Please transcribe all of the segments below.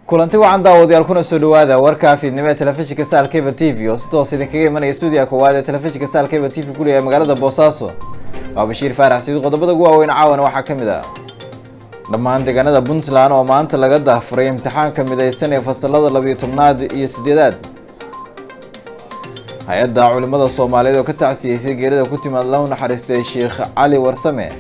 kulanti wacan daawadayaal kuna soo dhawaada warka fiidnimo ee telefishinka saal cable t v oo si toos idinkaga imanaya stuudiga koowaad ee telefishinka saal cable t v kuliya ee magaalada boosaaso waa bashiir faarax siid qodobada ugu waaweyn caawana waxaa ka mid ah dhammaan deegaanada puntland oo maanta laga dahfuray imtixaanka midaysan ee fasalada labiyo tobnaad iyo sideedaad hay-adda culimada soomaaliyeed oo ka tacsiyeysay geerida ku timaad lahu naxariistay sheekh cali warsame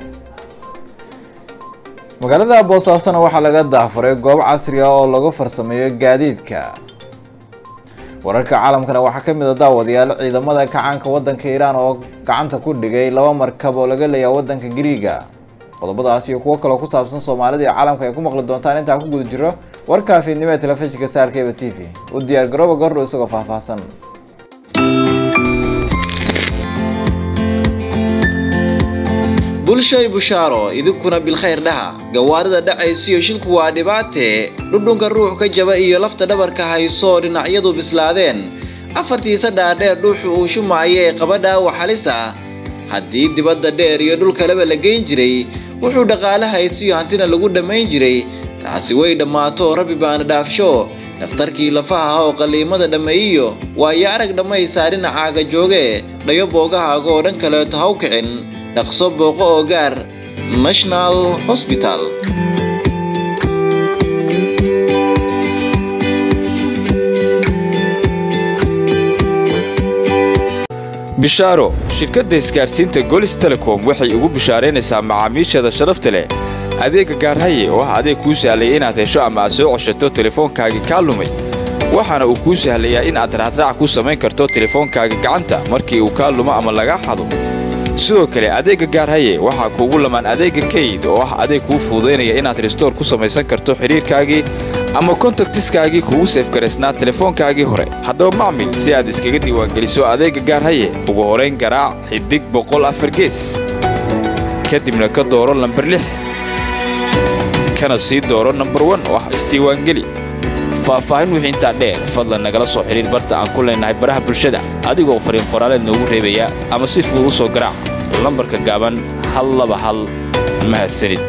magaalada boosaasona waxaa laga dahfuray goob casri ah oo lagu farsameeyo gaadiidka wararka caalamkana waxaa ka mid a daawadayaal ciidamada kacaanka waddanka iiraan oo gacanta ku dhigay laba markab oo laga leeyaha waddanka griiga qodobadaas iyo kuwo kaloo ku saabsan soomaalida iyo caalamka ay ku maqli doontaan intaan ku guda jiro warka fiidnimo ee telefishinka saalkeba t v u diyaar garooba gordhow isagoo faahfaahsan bulshay bushaaro idinkuna bilkhayr dhaha gawaarida dhacaysiyo shilku waa dhibaatee dhudhunka ruux ka jaba iyo lafta dhabarka hayso dhinacyadu bislaadeen afartiisa dhaadheer dhuuxu uu shumaayo ee qaba dhaawac halis ah haddii dibadda dheer iyo dhul kaleba la geyn jiray wuxuu dhaqaale haysiyo hantina lagu dhammayn jiray taasi way dhammaato rabbi baana dhaafsho dhakhtarkii lafaha oo qalliimada dhammeeyiyo waayo arag dhammaysaa dhinacaaga jooge dhayo boogahaaga oo dhan kaleeto haw kicin dhaqso booqo oo gaar national hosbital bishaaro shirkadda isgaadhsiinta golis telecom waxay ugu bishaaraynaysaa macaamiisheeda sharafta leh adeegga gaarhaye oo ah adeeg kuu sahlaya inaad hesho ama aad soo ceshato telefoonkaagii kaa lumay waxaana uu kuu sahlayaa in aad raacraac ku samayn karto telefoonkaaga gacanta markii uu kaa lumo ama lagaa xado sidoo kale adeegga gaarhaye waxaa kuugu lamaan adeegga kayd oo ah adeeg kuu fududaynaya inaad restoor ku samaysan karto xidhiirkaagii ama kontaktiskaagii kugu seefgaraysnaa telefoonkaagii hore haddaba macmil si aad iskaga diiwaangeliso adeegga gaarhaye ugu horayn garaac xidig boqol afar gees kadibna ka dooro lambar lix kana sii dooro nambar wan oo ah isdiiwaangeli faahfaahin wixii intaa dheer fadlan nagala soo xidhiir barta aan ku leennahay baraha bulshada adigoo fariin qoraaleed noogu reebaya ama si fudud u soo garaac lambarka gaaban hal laba hal mahadsanid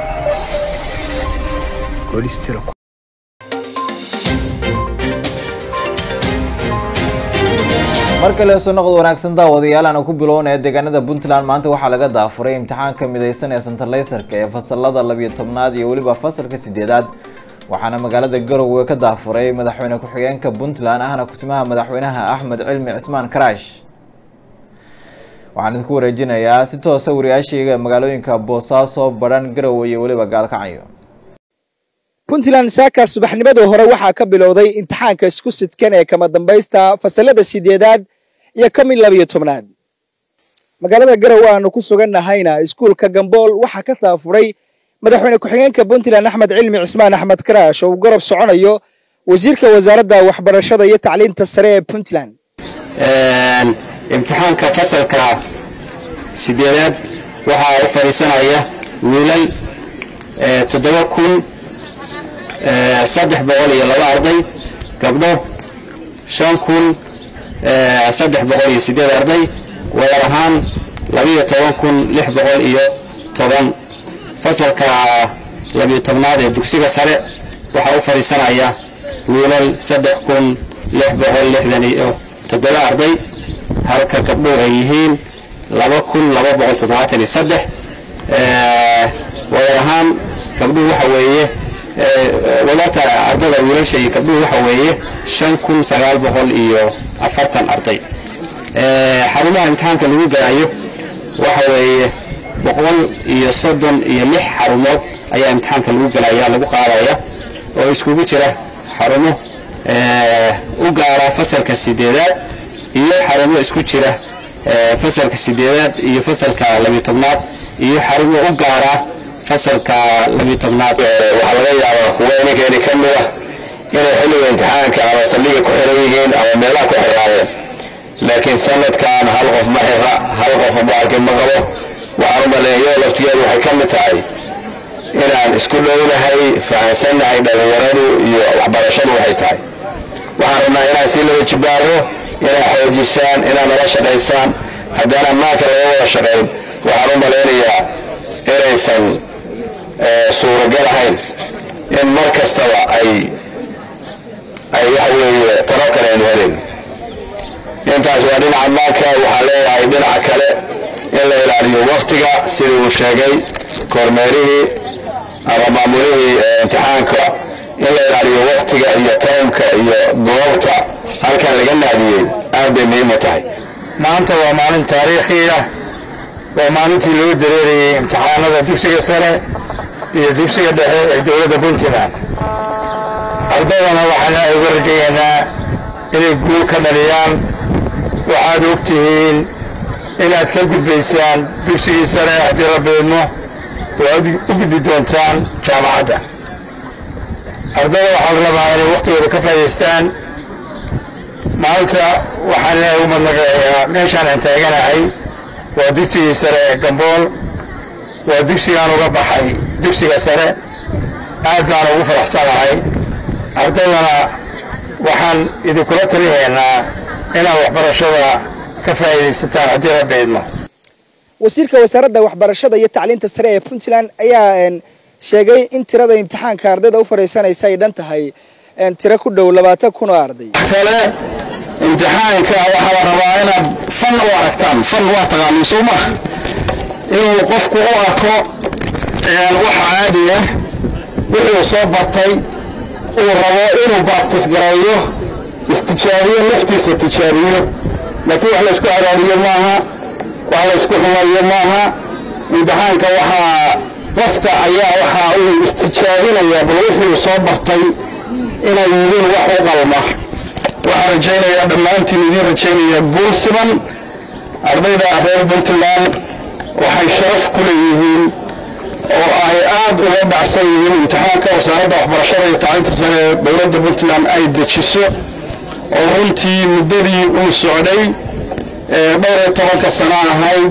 mar kale soo noqod wanaagsan daawadayaal aana ku bilownaya deegaanada puntland maanta waxaa laga daafuray imtixaanka midaysan ee santalayserka ee fasalada labiyo tobnaad iyo weliba fasalka sideedaad waxaana magaalada garowe ka daafuray madaxweyne ku-xigeenka puntland ahna kusimaha madaxweynaha axmed cilmi cismaan karaash waxaan idinku wareejinayaa si toosa wariyaashayga magaalooyinka boosaaso badhan garowe iyo weliba gaalkacyo puntland saaka subaxnimadii hore waxaa ka bilowday imtixaanka isku sidkan ee kama dambaysta fasalada sideedaad iyo ka mid labiyo tobnaad magaalada garowe aanu ku sugannahayna iskuulka gambool waxaa ka daafuray madaxweyne ku-xigeenka puntland axmed cilmi cismaan axmed karaash oo uu garab soconayo wasiirka wasaaradda waxbarashada iyo tacliinta sare ee puntland imtixaanka fasalka sideedaad waxaa u fadhiisanaya wiilal toddoba kun saddex boqol iyo laba arday gabdho shan kun saddex boqol iyo sideed arday wadar ahaan labiyo toban kun lix boqol iyo toban fasalka labiyo tobnaad ee dugsiga sare waxaa u fadhiisanaya wiilal saddex kun lix boqol lixdan iyo toddoba arday halka gabdhuhu ay yihiin laba kun laba boqol toddobaatan iyo saddex wadar ahaan gabdhuhu waxa weeye wadarta ardada wiilasha iyo gabdhuhu waxa weeye shan kun sagaal boqol iyo afartan arday xarumaha imtixaanka lagu galayo waxa weeye boqol iyo soddon iyo lix xarumood ayaa imtixaanka lagu galaya lagu qaadaya oo iskugu jira xarumo u gaara fasalka sideedaad iyo xarumo isku jira fasalka sideedaad iyo fasalka labiyo tobnaad iyo xarumo u gaara fasalka labiyo tobnaad waxaa laga yaabaa kuwa ininkeeni ka mid ah inay xilliga imtixaanka ama saldhiga ku xiran yihiin ama meelaha ku xiraayeen laakiin sanadkan hal qof ma xira hal qof baalki ma qabo waxaan u maleeyo laftigeedu waxay ka mid tahay inaan isku dhownahay fahansannahay dhallinyaradu iyo waxbarashadu waxay tahay waxaan rabnaa inaan sii laba jibaaro inaad xoojisaan inaad nala shaqaysaan haddaan ammaanka laga wada shaqayn waxaan u malaynayaa inaysan suuragal ahayn in mar kastaba ay ay waxa weeye talo kale aynu helayn intaas waa dhinaca maanka waxaan leeyahay dhinaca kale in la ilaaliyo waktiga sidii uu sheegay kormeerihii ama maamulihii imtixaanka in la ilaaliyo waktiga iyo taymka iyo goobta halkan laga naadiyey aad bay muhiim u tahay maanta waa maalin taariikhi ah waa maalintii lagu dareerayey imtixaanada dugsiga sare iyo dugsiga dhexe ee dowladda puntland ardaydana waxaan ilaahay uga rajayaynaa inay guul ka dhaliyaan waxaad og tihiin inaad ka gudbaysaan dugsigii sare haddii la beedmo waad u gudbi doontaan jaamacadda ardayda waxaa la rabaa inay waktigooda ka faa'idaystaan maanta waxaan ilaahay ugu madnaqayaa meeshaan aan taaganahay waa dugsigii sare ee gambool waa dugsigaan uga baxay dugsiga sare aad baan ugu faraxsanahay ardaydana waxaan idinkula talinaynaa inaad waxbarashada ka faa'iidaysataan haddii la beedmo wasiirka wasaaradda waxbarashada iyo tacliinta sare ee puntland ayaa sheegay in tirada imtixaanka ardayda u fadhiisanaysa ay dhan tahay tiro ku dhow labaatan kun oo arday kale imtixaanka waxaa la rabaa inaad fan u aragtaan fan waa taqaaniin soo ma inuu qofku u arko wax caadi ah wuxuu soo bartay uu rabo inuu baaktis gareeyo istijaabiyo naftiisa tijaabiyo laakiin wax laysku cadaadiyo maaha wax laysku xumayo maaha imtixaanka waxaa qofka ayaa waxaa uu istijaabinayaa bal wuxuu soo bartay inay yihiin wax u qalma waxaan rajaynayaa dhammaantiin idiin rajaynayaa guul siman ardayda reer puntland waxay sharaf ku leeyihiin oo ay aad uga dhacsan yihiin imtixaanka wasaaradda waxbarashada iyo tacliinta sare ee dowladda puntland ay dejiso oo runtii muddadii uu socday dhowr iyo tobanka sano ahayd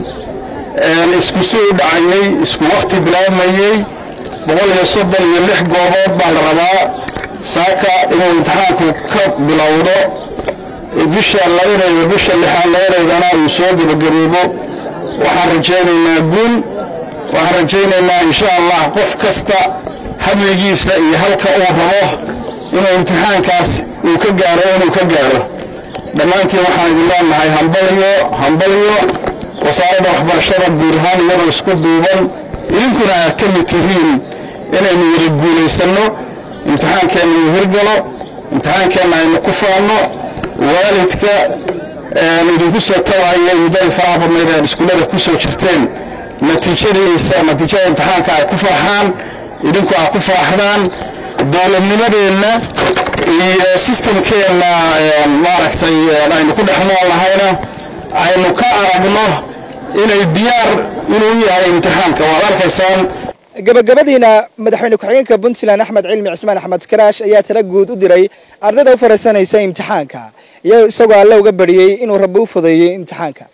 isku si u dhacayey isku wakti bilaabmayey boqol iyo soddon iyo lix goobood baa la rabaa saaka inuu imtixaanku ka bilowdo bisha labadeeda bisha lixaad labadeedana uu soo gebagabeebo waxaan rajaynaynaa guul waxaan rajaynaynaa insha allah qof kasta hadligiisa iyo halka uu rabo inuu imtixaankaas uu ka gaaro inuu ka gaaro dhammaantiin waxaan idin leenahay hambaliyo hambaliyo wasaaradda waxbarashada guud ahaan iyadoo isku duuban idinkuna aad ka mid tihiin inaynu wada guulaysanno imtixaankeenna uu hirgalo imtixaankeenna aynu ku faanno waalidka idinku soo tawaya muddadii faraha badnayd aad iskuullada ku soo jirteen natiijadiisa natiijada imtixaanka ay ku farxaan idinku aad ku faraxdaan dowladnimadeenna iyo sistamkeenna maaragtay aynu ku dhex nool lahayna aynu ka aragno inay diyaar inuu yahay imtixaanka waad arkaysaan gabagabadiina madaxweyne ku-xigeenka puntland axmed cilmi cismaan axmed karaash ayaa tala guud u diray ardayda u fadhiisanaysa imtixaanka iyo isagoo alle uga bariyey inuu rabbi u fudeeyey imtixaanka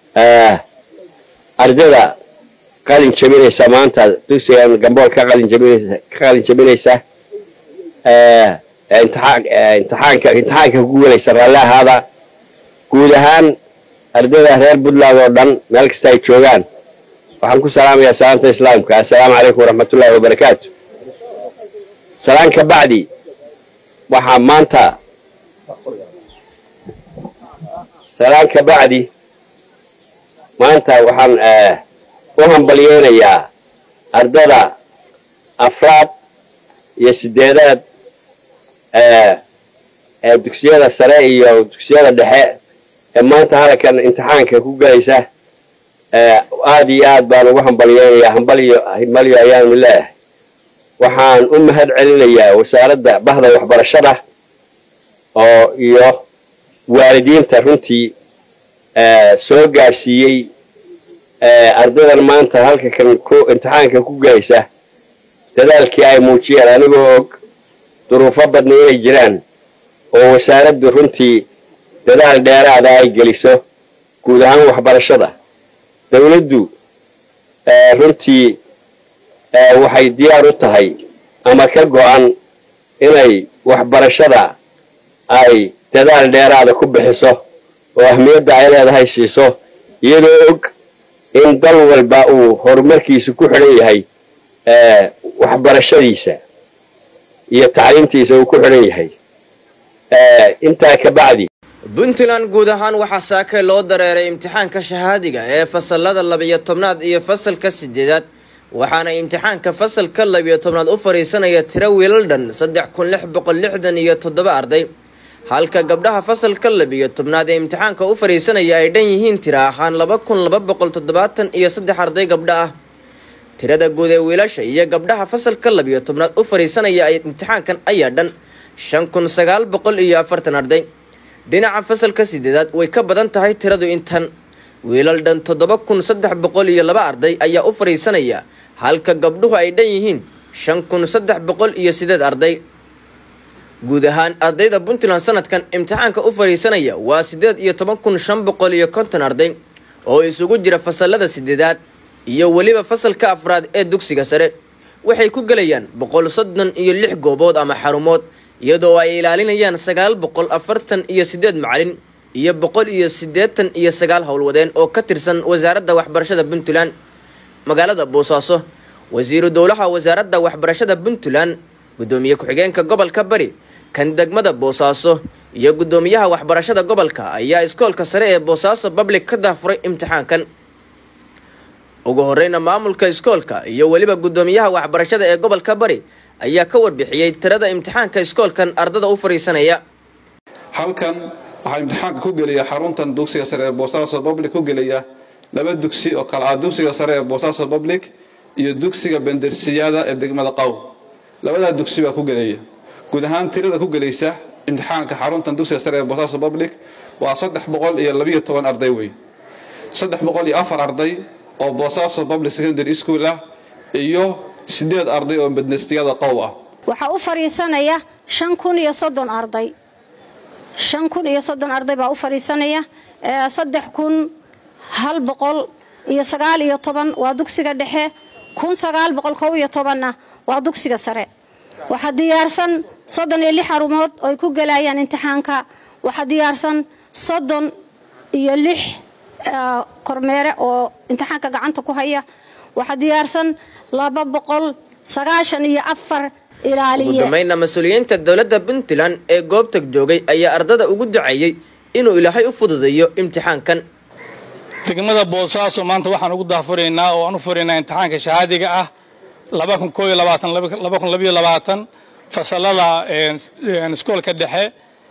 ardayda qalin jabinaysa maanta dugsigan gambool ka qalin jabinaysa ka qalin jabinaysa imtixaan imtixaanka imtixaanka ku guulaysa raalli ahaada guud ahaan ardayda reer puntland oo dhan meel kasta ay joogaan waxaan ku salaamayaa salaamta islaamka assalaamu calaykum waraxmatullaahi wabarakaatu salaan ka bacdi waxaa maanta salaan ka bacdi maanta waxaan u hambalyeynayaa ardada afraad iyo sideedaad ee dugsiyada sare iyo dugsiyada dhexe ee maanta halkan imtixaanka ku gelaysa aada iyo aad baan ugu hambalyeynayaa hambalyo hambalyo ayaanu leeyahay waxaan u mahad celinayaa wasaaradda bahda waxbarashada oo iyo waalidiinta runtii soo gaadhsiiyey ardaydan maanta halka kan ku imtixaanka ku gelaysa dadaalkii ay muujiyeen anigoo og duruufo badna inay jiraan oo wasaaraddu runtii dadaal dheeraada ay geliso guud ahaan waxbarashada dawladdu runtii waxay diyaar u tahay ama ka go-an inay waxbarashada ay dadaal dheeraada ku bixiso oo ahmiyadda ay leedahay siiso iyadoo og in dal walba uu horumarkiisa ku xidhan yahay waxbarashadiisa iyo tacliimtiisa uu ku xidhan yahay intaa ka bacdi puntland guud ahaan waxaa saake loo dareeray imtixaanka shahaadiga ee fasalada labiyo tobnaad iyo fasalka sideedaad waxaana imtixaanka fasalka labiyo tobnaad u fadhiisanaya tiro wiilal dhan saddex kun lix boqol lixdan iyo toddoba arday halka gabdhaha fasalka labiyo tobnaad ee imtixaanka u fadhiisanaya ay dhan yihiin tiro ahaan laba kun laba boqol toddobaatan iyo saddex arday gabdho ah tirada guud ee wiilasha iyo gabdhaha fasalka labiyo tobnaad u fadhiisanaya imtixaankan ayaa dhan shan kun sagaal boqol iyo afartan arday dhinaca fasalka sideedaad way ka badan tahay tiradu intan wiilal dhan toddoba kun saddex boqol iyo laba arday ayaa u fadhiisanaya halka gabdhuhu ay dhan yihiin shan kun saddex boqol iyo sideed arday guud ahaan ardayda puntland sanadkan imtixaanka u fadhiisanaya waa siddeed iyo toban kun shan boqol iyo konton arday oo isugu jira fasalada sideedaad iyo weliba fasalka afraad ee dugsiga sare waxay ku gelayaan boqol soddon iyo lix goobood ama xarumood iyadoo ay ilaalinayaan sagaal boqol afartan iyo siddeed macalin iyo boqol iyo siddeetan iyo sagaal howlwadeen oo ka tirsan wasaaradda waxbarashada puntland magaalada boosaaso wasiiru dowlaha wasaaradda waxbarashada puntland guddoomiye ku-xigeenka gobolka bari kan degmada boosaaso iyo guddoomiyaha waxbarashada gobolka ayaa iskoolka sare ee boosaaso public ka daafuray imtixaankan ugu horeyna maamulka iskoolka iyo weliba guddoomiyaha waxbarashada ee gobolka bari ayaa ka warbixiyey tirada imtixaanka iskoolkan ardada u fadhiisanaya halkan waxaa imtixaanka ku gelaya xaruntan dugsiga sare ee boosaaso public ku gelaya laba dugsi oo kale ah dugsiga sare ee boosaaso public iyo dugsiga bendersiyada ee degmada qaw labadaa dugsi baa ku gelaya guud ahaan tirada ku gelaysa imtixaanka xaruntan dugsiga sare ee boosaaso public waa saddex boqol iyo labiyo toban arday wey saddex boqol iyo afar arday oo boosaaso public secondary school ah iyo sideed arday oo bendersiyada qaw ah waxaa u fadhiisanaya shan kun iyo soddon arday shan kun iyo soddon arday baa u fadhiisanaya saddex kun hal boqol iyo sagaal iyo toban waa dugsiga dhexe kun sagaal boqol kow iyo tobanna waa dugsiga sare waxaa diyaarsan soddon iyo lix xarumood oo ay ku gelayaan imtixaanka waxaa diyaarsan soddon iyo lix kormeere oo imtixaanka gacanta ku haya waxaa diyaarsan laba boqol sagaashan iyo afar ugu dambeynna mas-uuliyiinta dowladda puntland ee goobta joogay ayaa ardada ugu duceeyey inuu ilaahay u fududeeyo imtixaankan degmada boosaaso maanta waxaan ugu daafuraynaa oo aan u furaynaa imtixaanka shahaadiga ah laba kun koo iyo labaatan laba kun labiyo labaatan fasalada iskoolka dhexe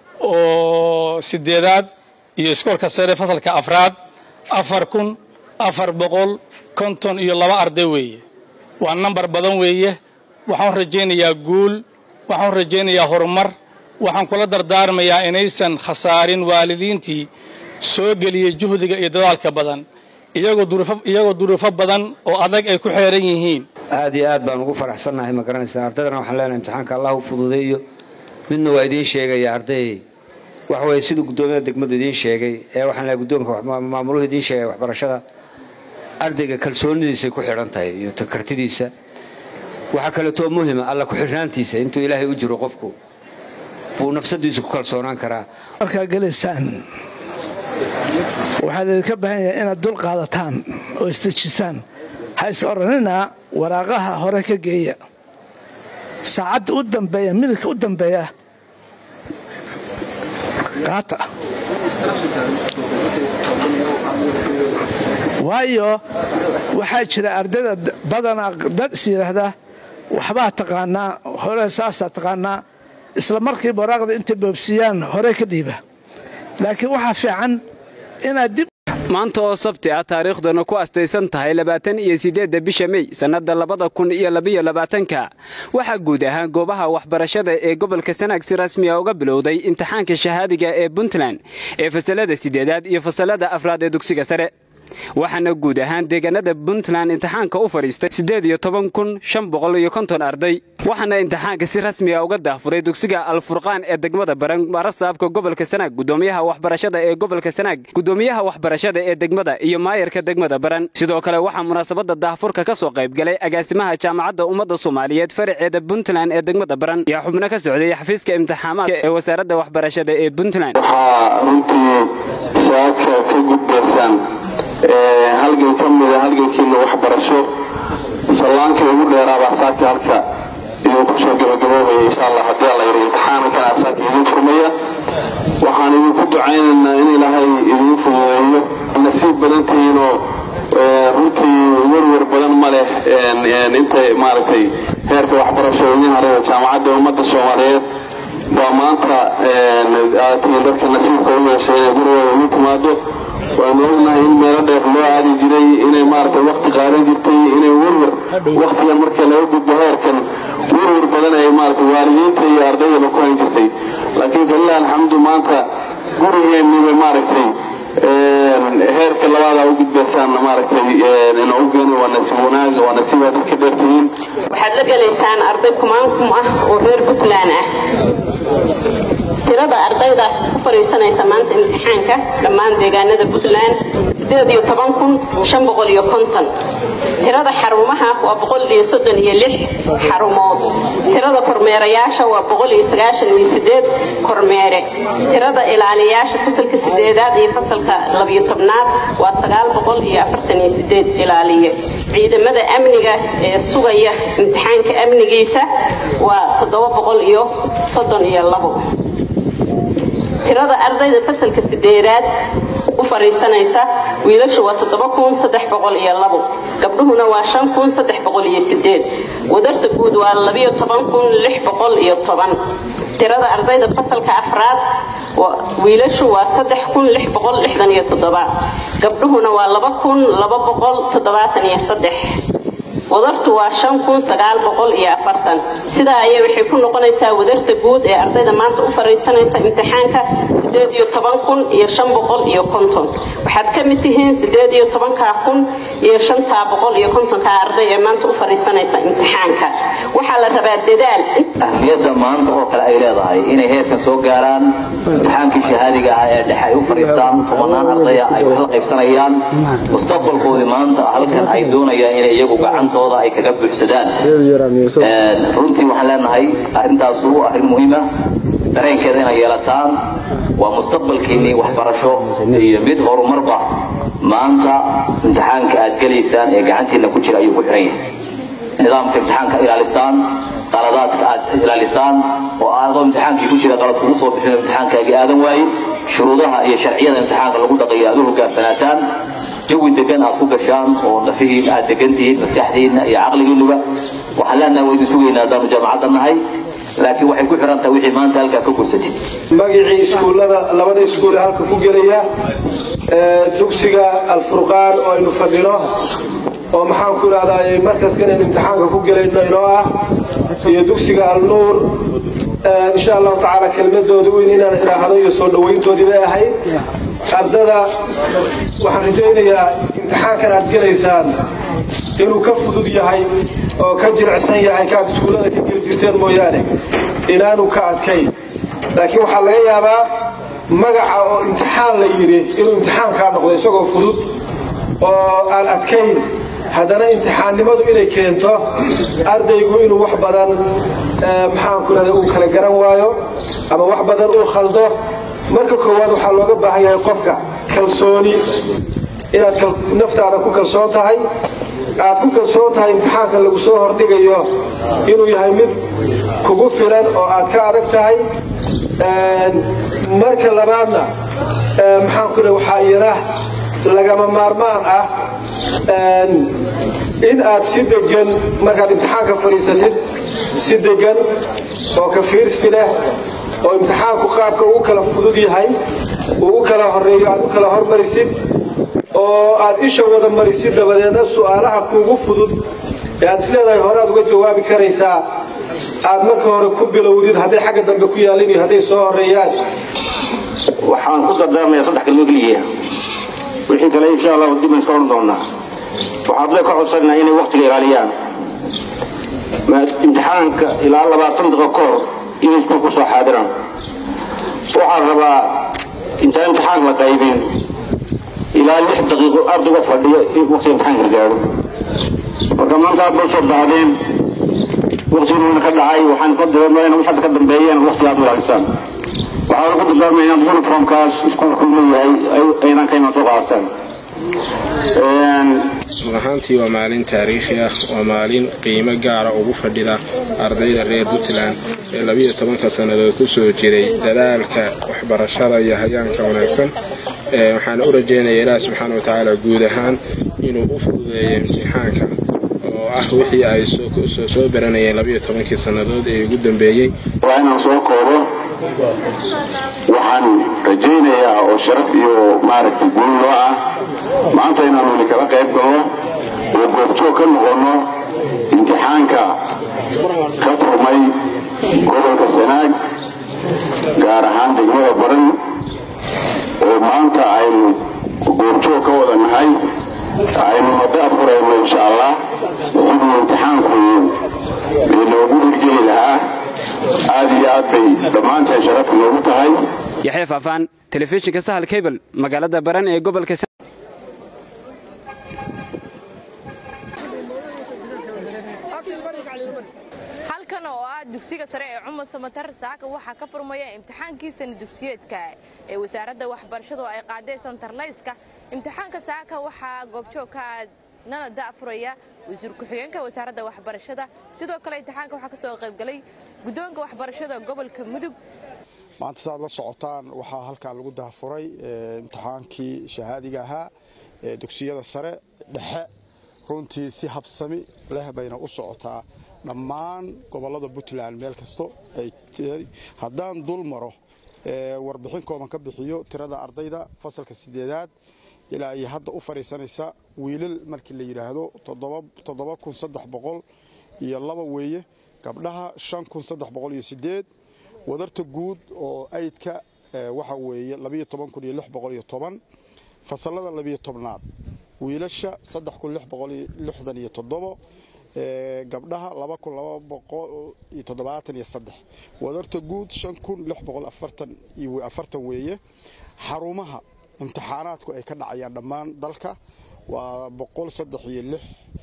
oo sideedaad iyo iskoolka sare fasalka afraad afar kun afar boqol konton iyo laba arday weeye waa nambar badan weeye waxaan rajaynayaa guul waxaan rajaynayaa horumar waxaan kula dardaarmayaa inaysan khasaarin waalidiintii soo geliyey juhdiga iyo dadaalka badan iyagoo duruufo badan oo adag ay ku xeeran yihiin aad iyo aad baan ugu faraxsannahay ma garanaysaa ardaydana waxaan leenahay imtixaanka allah u fududeeyo midna waa idiin sheegaya arday waxa weeye siduu guddoomiyaha degmadu idiin sheegay ee waxaan leehay guddoonka maamuluhu idiin sheegay waxbarashada ardayga kalsoonidiisay ku xidhan tahay iyo kartidiisa waxaa kaleetoo muhima alla ku-xidhnaantiisa intuu ilaahay u jiro qofku buu nafsadiisu ku kalsoonaan karaa markaa gelaysaan waxaa laydinka baahan yahay inaad dul qaadataan oo isdejisaan ha is odhanina waraaqaha hore ka geeya saacadda u dambeeya midabka u dambeeya qaata waayo waxaa jira ardayda badanaa dad is yidhaahda waxbaa taqaanaa hore saasaa taqaanaa isla markiiba waraaqda intay boobsiiyaan hore ka dhiiba laakiin waxaa fiican inaad dib maanta oo sabti ah taariikhduna ku astaysan tahay labaatan iyo siddeedda bisha mey sannadda labada kun iyo labiyo labaatanka waxaa guud ahaan goobaha waxbarashada ee gobolka sanaag si rasmiya uga bilowday imtixaanka shahaadiga ee puntland ee fasalada siddeedaad iyo fasalada afraad ee dugsiga sare waxaana guud ahaan deegaanada puntland imtixaanka u fadhiistay siddeed iyo toban kun shan boqol iyo konton arday waxaana imtixaanka si rasmiga uga daafuray dugsiga alfurqaan ee degmada baran marasaabka gobolka sanaag gudoomiyaha waxbarashada ee gobolka sanaag gudoomiyaha waxbarashada ee degmada iyo maayarka degmada baran sidoo kale waxaa munaasabada daahfurka ka soo qayb galay agaasimaha jaamacadda ummadda soomaaliyeed faraceeda puntland ee degmada baran ayaa xubno ka socday xafiiska imtixaamaadka ee wasaaradda waxbarashada ee puntland waxaa runtii saaka ka gudbaysaan halgan ka mida halgankiina waxbarasho sallaanka ugu dheeraabaa saaka halka idinku soo gabagaboobaya insha allah haddii alla yidhi imtixaankan saaka idin furmaya waxaan idinku ducaynaynaa in ilaahay idin fududeeyo nasiib badan tihiinoo runtii werwer badan ma leh intay maaragtay heerka waxbarasho idin hareero jaamacadda ummadda soomaaliyeed baa maanta aad tihiin dadka nasiibka u yeeshay inay gurigooda ugu timaado waanu ognahay in meelo dheer loo aadi jiray inay maaragtay wakti qaadan jirtay inay werwer waktigan marka laga gudbo heerkan werwer badan ay maaragtay waalidiinta iyo ardaydaba ku hayn jirtay laakiin falilah alxamdu maanta gurigeenniba maaragtay heerka labaada u gudbaysaanna maaragtay inoo u geena waa nasiib wanaag waa nasiib aad dadka dheertihiin waxaad la gelaysaan arday kumaankum ah oo reer puntland ah tirada ardayda ku fadhiisanaysa maanta imtixaanka dhammaan deegaanada puntland sideed iyo toban kun shan boqol iyo konton tirada xarumaha waa boqol iyo soddon iyo lix xarumood tirada kormeerayaasha waa boqol iyo sagaashan iyo sideed kormeere tirada ilaaliyayaasha fasalka sideedaad iyo fasalka labiyo tobnaad waa sagaal boqol iyo afartan iyo sideed ilaaliye ciidamada amniga ee sugaya imtixaanka amnigiisa waa toddoba boqol iyo soddon iyo labo tirada ardayda fasalka sideedaad u fadhiisanaysa wiilashu waa toddoba kun saddex boqol iyo labo gabdhuhuna waa shan kun saddex boqol iyo sideed wadarta guud waa labiyo toban kun lix boqol iyo toban tirada ardayda fasalka afraad wiilashu waa saddex kun lix boqol lixdan iyo toddoba gabdhuhuna waa laba kun laba boqol toddobaatan iyo saddex wadartu waa shan kun sagaal boqol iyo afartan sidaa ayay waxay ku noqonaysaa wadarta guud ee ardayda maanta u fariisanaysa imtixaanka sideed iyo toban kun iyo shan boqol iyo konton waxaad ka mid tihiin sideed iyo tobankaa kun iyo shantaa boqol iyo kontonkaa arday ee maanta u fariisanaysa imtixaanka waxaa la rabaa dadaal ahmiyadda maanta oo kale ay leedahay inay heerkan soo gaaraan imtixaankii shahaadiga ah ee dhexe ay u fadhiistaan tobanaan ardaya ay wax la qaybsanayaan mustaqbalkoodii maanta halkan ay doonayaan inay iyagu gacantooda ay kaga buuxsadaan runtii waxaan leenahay arrintaas waa arrin muhiima dareenkeeda inay yeelataan waa mustaqbalkiinnii waxbarasho iyo mid horumarba maanta imtixaanka aad gelaysaan ee gacantiinna ku jira ayuu ku xiran yahay nidaamka imtixaanka ilaalisaan qaladaadka aad ilaalisaan oo aadoo imtixaankii ku jira qalad kugu soo bixin imtixaankaagii aadan waayin shuruudaha iyo sharciyada imtixaanka lagu dhaqayo aad u hoggaansanaataan jawi degan aad ku gashaan oo nafihiin aad degan tihiin maskaxdiinna iyo caqligiinnuba waxaan leenahay waa idin sugaynaa haddaanu jaamacadda nahay laakiin waxay ku xiran tahay wixii maanta halkaa ka gursatid magicii iskuullada labada iskuule halka ku gelaya dugsiga alfurqaan oo aynu fadhino oo maxaan ku idhahdaa markaskan aynu imtixaanka ku gelayno inoo ah iyo dugsiga alnuur insha allahu tacaala kelmadooda weyn inaan idhaahdo iyo soo dhowayntoodii bay ahayd ardada waxaan rajaynayaa imtixaankan aad gelaysaan inuu ka fudud yahay oo ka jilicsan yahay kaad iskuullada ka geli jirteen mooyaane inaanu ka adkayn laakiin waxaa laga yaabaa magaca oo imtixaan la yidhi inuu imtixaankaa noqdo isagoo fudud oo aan adkayn haddana imtixaannimadu inay keento ardaygu inuu wax badan maxaanku idhahda uu kala garan waayo ama wax badan uu khaldo marka koowaad waxaa looga baahan yahay qofka kalsooni inaad naftaada ku kalsoon tahay aad ku kalsoon tahay imtixaanka lagu soo hordhigayo inuu yahay mid kugu filan oo aad ka adag tahay marka labaadna maxaanku idhaha waxaa iyana lagama maarmaan ah in aad si degan markaad imtixaanka fadhiisatid si degan oo ka fiirsi leh oo imtixaanku qaabka ugu kala fudud yahay ugu kala horeeyo aad u kala hormarisid oo aad isha wada marisid dabadeedna su'aalaha kuugu fudud ee aad isleedahay hore aad uga jawaabi karaysaa aad marka hore ku bilowdid hadday xagga dambe ku yaalin iyo hadday soo horeeyaan waxaan ku dardaarmayaa saddex kalmo keliya wixii kale insha allahu dib iska odhan doonaa waxaad le ka codsanaa inay waktiga ilaaliyaan imtixaanka ilaa labaatan daqiiqo ka hor inay iskuul ku soo xaadiraan waxaan rabaa intaan imtixaanka la qaybin ilaa lix daqiiqo ardayga fadhiyo waktiga imtixaanka gaadho marka maanta aad bay soo daadeen waktiguna ka dhacay waxaan ka dareemayna wix hadda ka dambeeyeen waktiga aad u ilaalisaan waxaan ku dardaarmaya inaad uniformkaas iskuulku leeyahay aydan ka imaan soo qaadataan ahaantii waa maalin taariikhi ah waa maalin qiimo gaara ugu fadhida ardayda reer puntland ee labiyo tobanka sannadood ku soo jiray dadaalka waxbarashada iyo hayaanka wanaagsan waxaan u rajaynayaa ilaah subxaana wa tacaala guud ahaan inuu u fududeeyo imtixaanka oo ah wixii ay soo baranayeen labiyo tobankii sannadood ee ugu dambeeyey waa inaan soo koobo waxaan rajaynayaa oo sharaf iyo maaragtay guul loo ah maanta inaanu weli kala qayb galno oo goobjoog ka noqonno imtixaanka ka furmay gobolka sanaag gaar ahaan degmada baran oo maanta aynu goobjoog ka wada nahay aynu madaad furayno insha allah sidii imtixaanku loogu hirgeli lahaa aad iyo aad bay dhammaanteen sharaf noogu tahay yaxya faafaan telefishinka sahal cable magaalada baran ee gobolka halkan oo ah dugsiga sare ee cumar samatar saaka waxaa ka furmaya imtixaankii sana dugsiyeedka ee wasaaradda waxbarashadu ay qaaday santarlayska imtixaanka saaka waxaa goobjoog ka nana da'furaya wasiir ku-xigeenka wasaaradda waxbarashada sidoo kale imtixaanka waxaa ka soo qaybgalay guddoonka waxbarashada gobolka mudug maanta saaad la socotaan waxaa halkan lagu daafuray imtixaankii shahaadiga ahaa ee dugsiyada sare dhexe runtii si habsami leh bayna u socotaa dhammaan gobollada puntland meel kasto ay haddaan dul maro warbixin kooban ka bixiyo tirada ardayda fasalka sideedaad ilaa iyo hadda u fadhiisanaysa wiilal markii la yidhaahdo toddoba kun saddex boqol iyo laba weeye gabdhaha shan kun saddex boqol iyo sideed wadarta guud oo aydka waxa weeye labiyo toban kun iyo lix boqol iyo toban fasallada labiyo tobnaad wiilasha saddex kun lix boqol iyo lixdan iyo toddobo gabdhaha laba kun laba boqol iyo toddobaatan iyo saddex wadarta guud shan kun lix boqol afartan iyo afartan weeye xarumaha imtixaanaadku ay ka dhacayaan dhammaan dalka waa boqol saddex iyo lix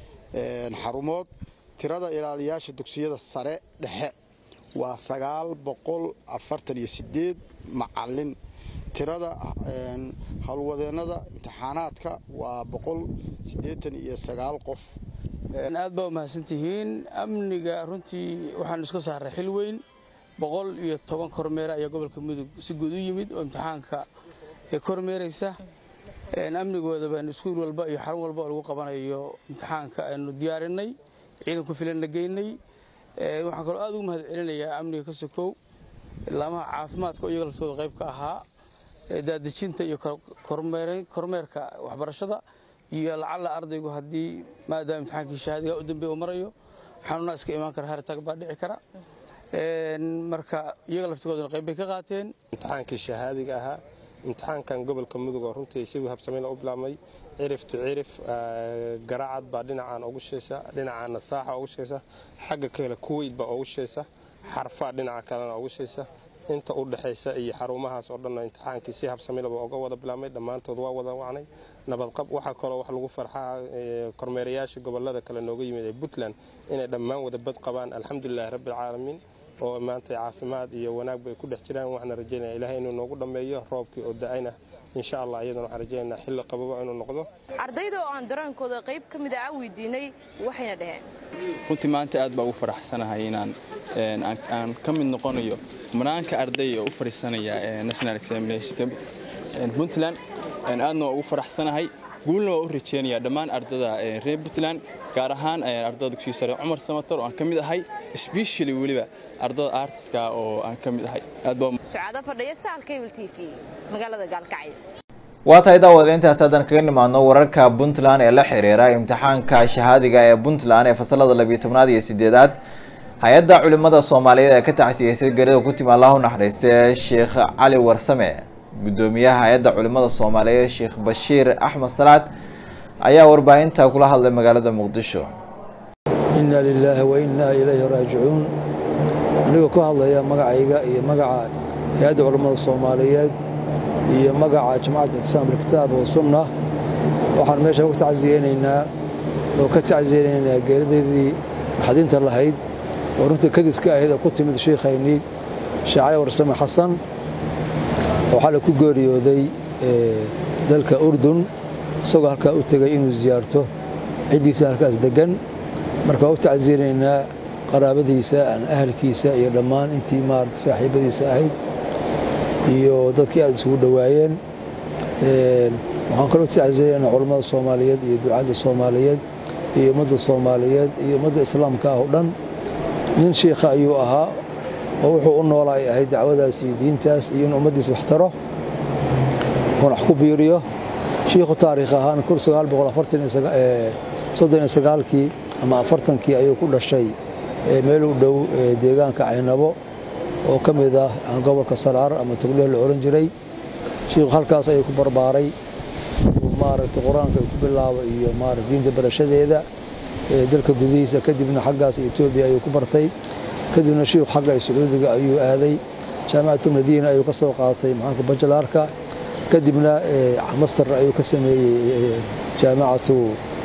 xarumood tirada ilaaliyaasha dugsiyada sare dhexe waa sagaal boqol afartan iyo sideed macalin tirada howlwadeennada imtixaanaadka waa boqol siddeetan iyo sagaal qof aad baa umahadsantihiin amniga runtii waxaanu iska saaray xil weyn boqol iyo toban kormeere ayaa gobolka mudug si guud u yimid oo imtixaanka kormeeraysa amnigooda baanu iskuul walba iyo xarun walba oo lagu qabanayo imtixaanka aynu diyaarinay ciidan ku filanna geynay waxaan kaloo aad ugu mahad celinayaa amniga ka sokow laamaha caafimaadka oo iyaga laftooda qayb ka ahaa daadejinta iyo kormeerka waxbarashada iyo lacalla ardaygu haddii maadaama imtixaankii shahaadiga u dambeeya uu marayo xanuunaa iska imaan kara haritag baa dhici kara marka iyaga laftigooduna qayb bay ka qaateen imtixaankii shahaadiga ahaa imtixaankan gobolka mudug oo runtii si habsameyna u bilaabmay cirif to cirif garaacad baa dhinacaan ugu sheesa dhinacaana saaxa ugu sheesa xagga kale kuweyt baa ugu sheesa xarfaa dhinaca kalena ugu sheesa inta u dhexaysa iyo xarumahaas oo dhanna imtixaankii si habsamilaba uga wada bilaabmay dhammaantood waa wada wacnay nabadqab waxaa kaloo wax lagu farxaa kormeerayaasha gobolada kale nooga yimid ee puntland inay dhammaan wada bad qabaan alxamdulilahi rabbialcaalamiin oo maanta caafimaad iyo wanaag bay ku dhex jiraan waxaana rajaynaya ilahay inuu noogu dhammeeyo roobkii oo da-ayna insha allah iyadana waxaan rajaynaynaa xilli qababa inuu noqdo ardayda oo aan dareenkooda qayb ka mid ah weydiinay waxayna dhaheen runtii maanta aad baa ugu faraxsanahay inaan aan ka mid noqonayo manaanka arday oo u fadhiisanaya national examination puntland aadna waa ugu faraxsanahay guulna waa u rajeynaya dhammaan ardada reer puntland gaar ahaan ardada dugsiga sare cumar samatar oo aan ka mid ahay especially weliba ardada artiska oo aan ka mid ahay aad baa sucaado fadhiya sahal cable t v magaalada gaalkacyo waa tahay daawada intaas haddaan kaga nimaadno wararka puntland ee la xiriira imtixaanka shahaadiga ee puntland ee fasalada labiyo tobnaad iyo sideedaad hay-adda culimada soomaaliyeed ee ka tacsiyeysay gerida ku timi allah u naxariiste sheekh cali warsame guddoomiyaha hay-adda culimada soomaaliyeed sheekh bashiir axmed salaad ayaa warbaahinta kula hadlay magaalada muqdisho inna lilaahi wa innaa ilayhi raajicuun anigoo ku hadlaya magacayga iyo magaca hay-adda culammada soomaaliyeed iyo magaca jamacadda itisaam bilkitaab wa sunna waxaan meesha ku tacsiyeynaynaa oo ka tacsiyeynaynaa geeridaydii naxdinta lahayd oo runtii kadiska ahayd oo ku timid shiikhaynii sheekh cali warsame xasan oo xalay ku geeriyooday dalka urdun isagoo halkaa u tegay inuu ziyaarto ciddiisa halkaas deggan marka waa u tacsiyanaynaa qaraabadiisa ahalkiisa iyo dhammaan intii maarata saaxiibadiisa ahayd iyo dadkii aad isugu dhowaayeen waxaan kaloo tacsiyanaynaa culammada soomaaliyeed iyo ducadda soomaaliyeed iyo ummadda soomaaliyeed iyo ummadda islaamka ah oo dhan nin shiikha ayuu ahaa oo wuxuu u noolaa ay ahayd dacwadaas iyo diintaas iyo in ummaddiis wax taro uuna wax ku biiriyo shiikhu taariikh ahaan kii ama afartankii ayuu ku dhashay meel u dhow deegaanka caynabo oo ka mid ah gobolka saraar ama togleeh la ohan jiray shiikhu halkaas ayuu ku barbaaray maaragtay qur-aanka ku bilaabo iyo maarata diinta barashadeeda dalka gudihiisa kadibna xaggaas etoobiya ayuu ku bartay kadibna shiikhu xagga sacuudiga ayuu aaday jaamicatu madiina ayuu ka soo qaatay maxaanka bajalaarka kadibna master ayuu ka sameeyey jaamicatu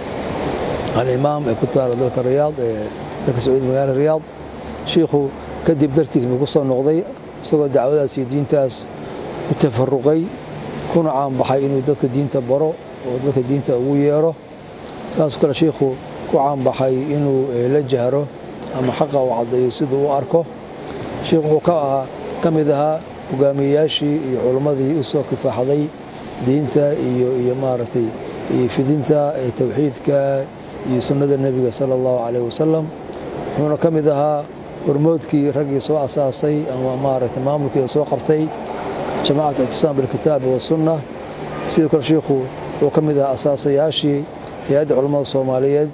alimaam ee ku taala dalka riyaad dalka sacuudi magaalada riyaad shiikhu kadib dalkiis buu ku soo noqday isagoo dacwadaas iyo diintaas u tafaruqay kuna caanbaxay inuu dadka diinta baro oo dadka diinta ugu yeero saasoo kale shiikhu ku caanbaxay inuu la jahro ama xaqa uu caddeeyo siduu u arko shiikh wuxuu ka ahaa ka mid ahaa hogaamiyeyaashii iyo culimmadii u soo kifaaxday diinta iyo iyo maaragtay iyo fidinta towxiidka iyo sunnada nebiga sala allahu calayh wasalam wuxuuna ka mid ahaa hormoodkii raggii soo asaasay ama maaragtay maamulkeeda soo qabtay jamacat ictisaam bilkitaabi wasunna sidoo kale shiikhu wuxuu ka mid ahaa asaasayaashii hay-adda culammada soomaaliyeed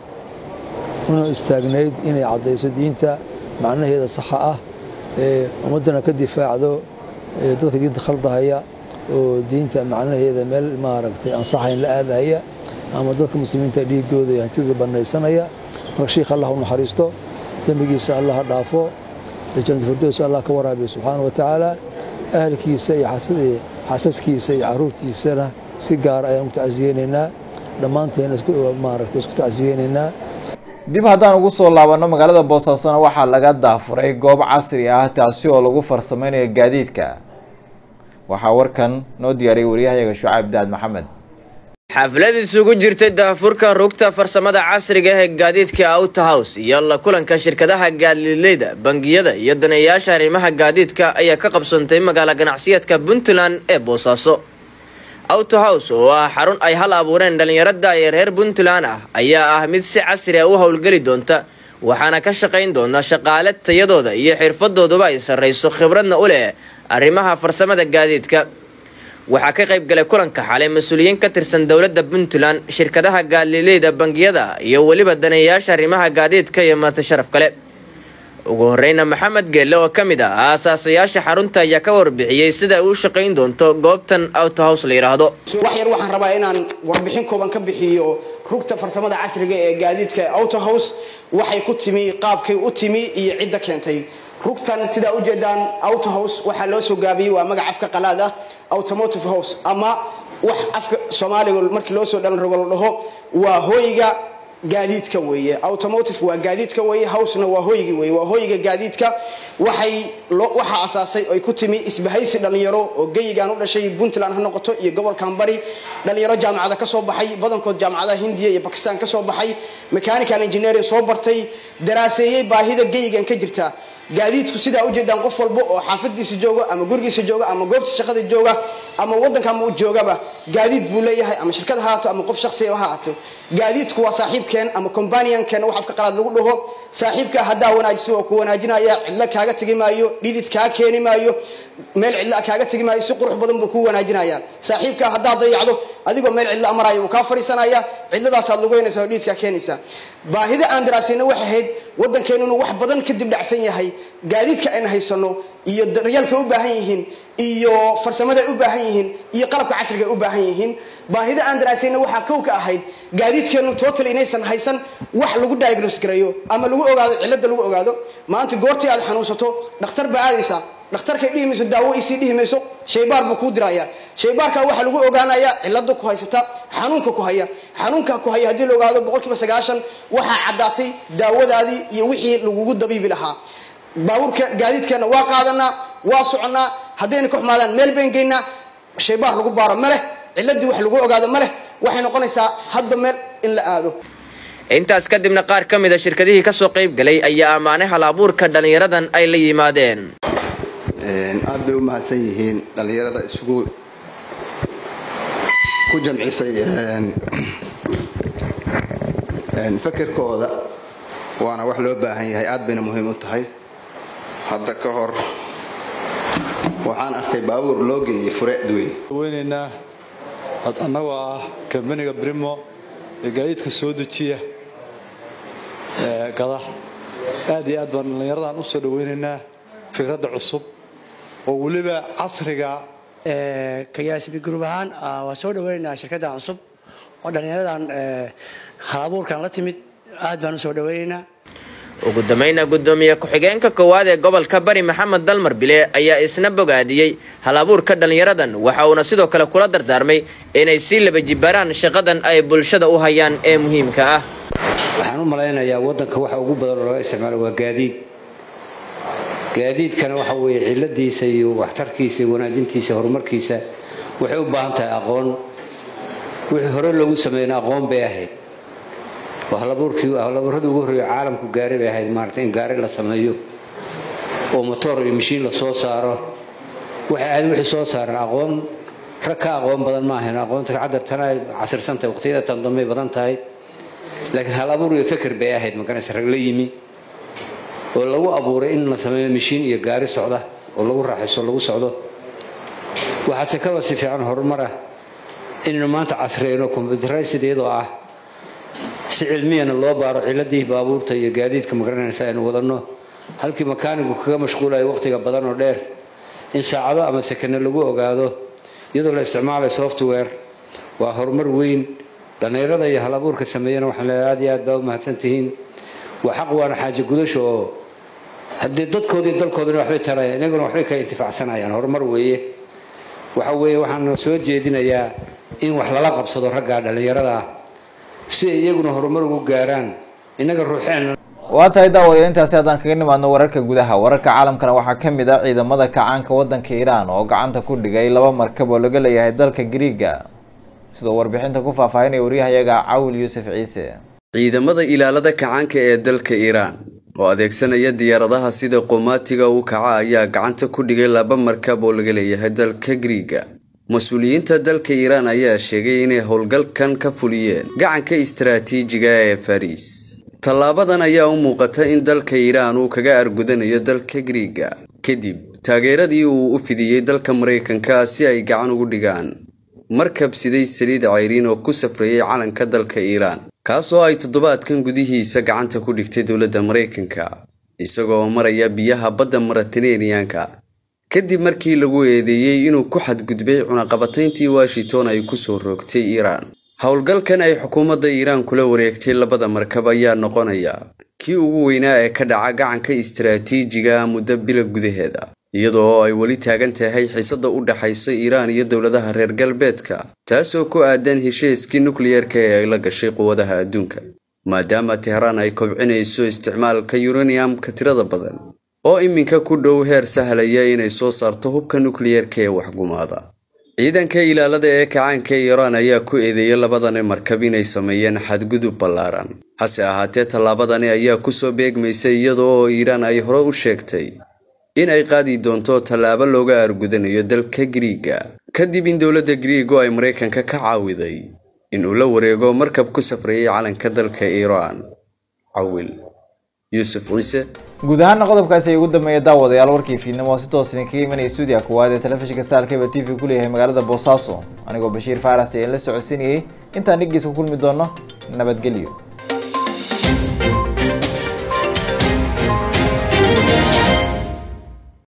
una istaagnayd inay caddayso diinta macnaheeda saxa ah ee ummaddana ka difaacdo dadka diinta khaldahaya oo diinta macnaheeda meel maaragtay ansaxayn la aadahaya ama dadka muslimiinta dhiigooda iyo hantidooda bannaysanaya marka shiikh allah u naxariisto dembigiisa allah dhaafo jannat firdows allah ka waraabiyo subxaana wa tacaala ahalkiisa iyo xasaskiisa iyo caruurtiisana si gaara ayaan ku tacsiyeynaynaa dhammaanteena maaragtay isku tacsiyeynaynaa dib haddaan ugu soo laabanno magaalada boosaasona waxaa laga daafuray goob casri ah taasi oo lagu farsameynayo gaadiidka waxaa warkan noo diyaariyay waryahayaga shucayb daad maxamed xaflad isugu jirtay daafurka rugta farsamada casriga ee gaadiidka auto house iyo la kulanka shirkadaha gaadiidleyda bangiyada iyo daneeyaasha arrimaha gaadiidka ayaa ka qabsantay magaalo ganacsiyeedka puntland ee boosaaso auto house oo ah xarun ay hal abuureen dhallinyarada ee reer puntland ah ayaa ah mid si casri a u howlgeli doonta waxaana ka shaqayn doona shaqaale tayadooda iyo xirfadooduba ay sarrayso khibradna u leh arrimaha farsamada gaadiidka waxaa ka qayb galay kulanka xalay mas-uuliyiin ka tirsan dowladda puntland shirkadaha gaadileyda bangiyada iyo weliba daneeyayaasha arrimaha gaadiidka iyo marti sharaf kale ugu horeyna maxamed geelle oo ka mid ah aasaasayaasha xarunta ayaa ka warbixiyey sida ay u shaqayn doonto goobtan auto house la yidhaahdo wax yar waxaan rabaa inaan warbixin kooban ka bixiyo rugta farsamada casriga ee gaadiidka auto house waxay ku timi qaabkay u timi iyo cidda keentay rugtan sidaa ujeedaan auto house waxaa loo soo gaabiyey waa magac afka qalaad ah automotive house ama wax afka soomaaliga markii loo soo dhalan rogo la dhaho waa hoyga gaadiidka weeye automotive waa gaadiidka weeye housena waa hoygi weeye waa hoyga gaadiidka waxay waxaa asaasay ay ku timi isbahaysi dhalinyaro oo geyigan u dhashay puntland ha noqoto iyo gobolkan bari dhalinyaro jaamacada ka soo baxay badankood jaamacadaha hindiya iyo bakistan ka soo baxay mechanical engineering soo bartay daraaseeyey baahida geyigan ka jirta gaadiidku sidaa ujeedaan qof walba oo xaafadiisa jooga ama gurigiisa jooga ama goobta shaqada jooga ama wadanka ama u joogaba gaadiid buu leeyahay ama shirkad ha haato ama qof shaksiya ha haato gaadiidku waa saaxiibkeen ama companiankeen wax afka qalaad lagu dhaho saaxiibka haddaa wanaajiso oo ku wanaajinaya cidlo kaaga tegi maayo dhidid kaa keeni maayo meel cidlo kaaga tegi maayo si qurux badan buu ku wanaajinaya saaxiibka haddaa dayacdo adigoo meel cidlo amaraya wuu kaa fariisanaya cidladaasaad lugeynaysa oo dhiidkaa keenaysa baahida aan daraasayna waxay ahayd waddankeennu wax badan kadib dhacsan yahay gaadiidka ayna haysano iyo daryaalka u baahan yihiin iyo farsamada ay u baahan yihiin iyo qalabka casriga ay u baahan yihiin baahida aan daraasayna waxaa kow ka ahayd gaadiidkeennu total inaysan haysan wax lagu diagnose gareeyo ama lagu ogaado cilada lagu ogaado maanta goortii aad xanuunsato dhakhtar baa aadaysa dhakhtarkay dhihi mayso daawo isii dhihi mayso shaybaar buu kuu diraya shaybaarka waxaa lagu ogaanaya cilada ku haysata xanuunka ku haya xanuunka ku haya haddii la ogaado boqolkiiba sagaashan waxaa caddaatay daawadaadii iyo wixii lagugu dabiibi lahaa baabuurka gaadiidkeenna waa qaadanaa waa soconnaa haddayna ka xumaadaan meel bayn geynaa shaybaar lagu baaro ma leh ciladii wax lagu ogaado ma leh waxay noqonaysaa hadba meel in la aado intaas kadibna qaar ka mid a shirkadihii kasoo qayb galay ayaa ammaanay hal abuurka dhallinyaradan ay la yimaadeen aad bay u mahadsan yihiin dhallinyarada isugu ku jamcisay fekerkooda waana wax loo baahan yahay aad bayna muhiim u tahay hadda ka hor waxaan arkay baabuur loo geeyey fure duwey weynaynaa annagoo ah kambaniga brimo ee gaadiidka soo dejiya gada aad iyo aad baan dhallinyaradan u soo dhaweynaynaa fikradda cusub oo weliba casriga kayaasibi gruub ahaan waa soo dhaweynaynaa shirkaddan cusub oo dhallinyaradan halabuurkan la timid aad baan u soo dhaweynaynaa ugu dambayna guddoomiye ku-xigeenka koowaad ee gobolka bari maxamed dalmar bile ayaa isna bogaadiyey hal abuurka dhallinyaradan waxa uuna sidoo kale kula dardaarmay inay sii laba jibaaraan shaqadan ay bulshada u hayaan ee muhiimka ah waxaan u malaynayaa waddanka waxa ugu badan oo laga isticmaalo waa gaadiid gaadiidkana waxa weeye ciladiisa iyo waxtarkiisa iyo wanaajintiisa horumarkiisa waxay u baahan tahay aqoon wixii hore loogu sameeyna aqoon bay ahayd halabuurkii halabuuradii ugu horreeya caalamku gaari bay ahayd maarata in gaari la sameeyo oo motoor iyo mashiin la soo saaro waxay ahayd wixii soo saaran aqoon rag ka aqoon badan ma ahayn aqoonta cadartana ay casirsan tahay waqtiyada tan dambey badan tahay laakiin hal abuur iyo feker bay ahayd maganaysa rag la yimi oo lagu abuuray in la sameeyo mashiin iyo gaari socda oo lagu raaxayso lagu socdo waxaase kaba si fiican horumar ah inaynu maanta casriyeyno combyuteraysid iyadoo ah si cilmiyana loo baaro ciladii baabuurta iyo gaadiidka magaranaysa aynu wadanno halkii makaanigu kaga mashquulayo waqtiga badan oo dheer in saacado ama sekane lagu ogaado iyadoo la isticmaalayo software waa horumar weyn dhallinyarada iyo halabuurka sameeyana waxaan leeyahay aad iyo aad baa u mahadsan tihiin waa xaq waana xaaje gudasho oo haddii dadkoodii dalkoodina waxbay tarayaan inaguna waxbay ka intifaacsanayaan horumar weeye waxa weeye waxaan soo jeedinayaa in wax lala qabsado ragga dhallinyarada ah si ay iyaguna horumar ugu gaaraan innaga ruuxeen waa tahay daawadayaal intaasi haddaan kaga nimaadno wararka gudaha wararka caalamkana waxaa ka mid ah ciidamada kacaanka waddanka iiraan oo gacanta ku dhigay laba markab oo laga leeyahay dalka griiga sidoo warbixinta ku faahfaahinaya waryahayaga cawil yuusuf ciise ciidamada ilaalada kacaanka ee dalka iiraan oo adeegsanaya diyaaradaha sida qomaatiga u kaca ayaa gacanta ku dhigay laba markab oo laga leeyahay dalka griiga mas-uuliyiinta dalka iiraan ayaa sheegay inay howlgalkan ka fuliyeen gacanka istaraatiijiga ee fariis tallaabadan ayaa u muuqata in dalka iiraan uu kaga argudanayo dalka griiga kadib taageeradii uu u fidiyey dalka maraykanka si ay gacan ugu dhigaan markab siday saliid cayriin oo ku safrayay calanka dalka iiraan kaasoo ay toddobaadkan gudihiisa gacanta ku dhigtay dowladda maraykanka isagoo maraya biyaha badda maratineeriyaanka kadib markii lagu eedeeyey inuu ku xadgudbay cunaqabatayntii washington ay ku soo roogtay iiraan howlgalkan ay xukuumadda iiraan kula wareegtay labada markab ayaa noqonaya kii ugu weynaa ee ka dhaca gacanka istaraatiijiga muddo bila gudaheeda iyadoo ay weli taagan tahay xiisada u dhaxaysa iiraan iyo dowladaha reer galbeedka taasoo ku aadan heshiiskii nukliyerka ee ay la gashay quwadaha adduunka maadaama tehraan ay kobcinayso isticmaalka yuraniyamka tirada badan oo iminka ku dhow heer sahlaya inay soo saarto hubka nukliyerka ee waxgumaada ciidanka ilaalada ee kacaanka iiraan ayaa ku eedeeyay labadani markab inay sameeyeen xadgudub ballaaran hase ahaatee tallaabadani ayaa kusoo beegmaysay iyadoo oo iiraan ay hore u sheegtay in ay qaadi doonto tallaabo looga argudanayo dalka griiga kadib in dowladda griigu ay maraykanka ka caawiday in uu la wareego markab ku safrayay calanka dalka iiraan cawil yuusuf ciise guud ahaana qodobkaasi ay ugu dambeeya daawadayaal warkii fiidnimo oo si toos idinkaga imanaya stuudiya koowaad ee telefishinka saalkeba t v ku leeyahay magaalada boosaaso anigoo bashiir faaras ayaan la socodsiinayay intaan dhiggiisa ku kulmi doono nabadgelyo